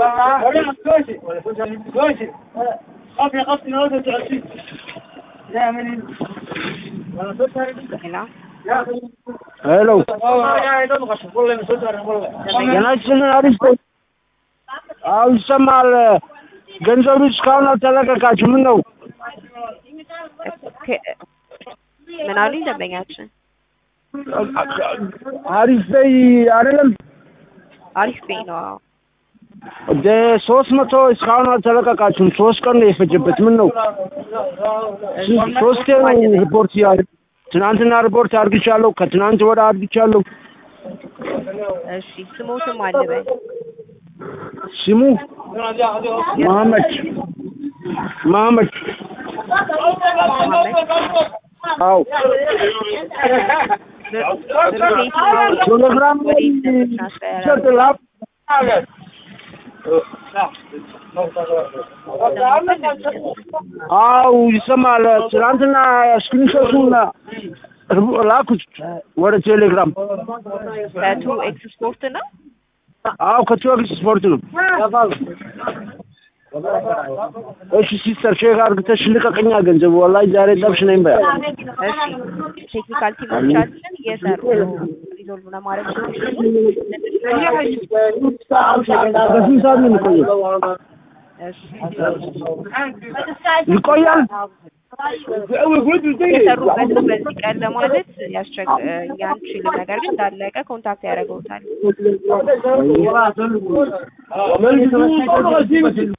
ሄሎ ገናችን አሪፍ አዎ ይሰማል። ገንዘቡ እስካሁን አልተለቀቃችሁ ምን ነው? ምን አሉኝ ደንበኛችን? አሪፍ በይ አይደለም አሪፍ ቤኝ ነው። አዎ ወደ ሶስት መቶ እስካሁን አልተለቀቃችሁም። ሶስት ቀን ነው የፈጀበት። ምን ነው ሶስቴ ነው ሪፖርት ያ ትናንትና ሪፖርት አድርግቻለሁ። ከትናንት ወደ አድርግቻለሁ። እሺ ስሞትም አልበል ስሙ መሐመድ መሐመድ አዎ ቴሌግራም ላይ ይሰጥላል። አው ይሰማል። ትናንትና ስክሪንሾቱን ላኩት ወደ ቴሌግራም። ከቱ ኤክስ ስፖርት ነው። አው ከቲዮክስ ስፖርት ነው። እሺ ሲስተር ሼክ አርግተሽ ልቀቀኛ ገንዘቡ ወላሂ ዛሬ ጠብሽ ነኝ በያ። እሺ ቴክኒካል ቲሞቻችን እየሰሩ ነው ሪዞልቭ ለማድረግ በስንት ሰዓት ነው የሚቆየው? ይቆያል። የሰሩበት ነው በዚህ ቀን ለማለት ያስቸግ ያንችልም። ነገር ግን እንዳለቀ ኮንታክት ያደርገውታል።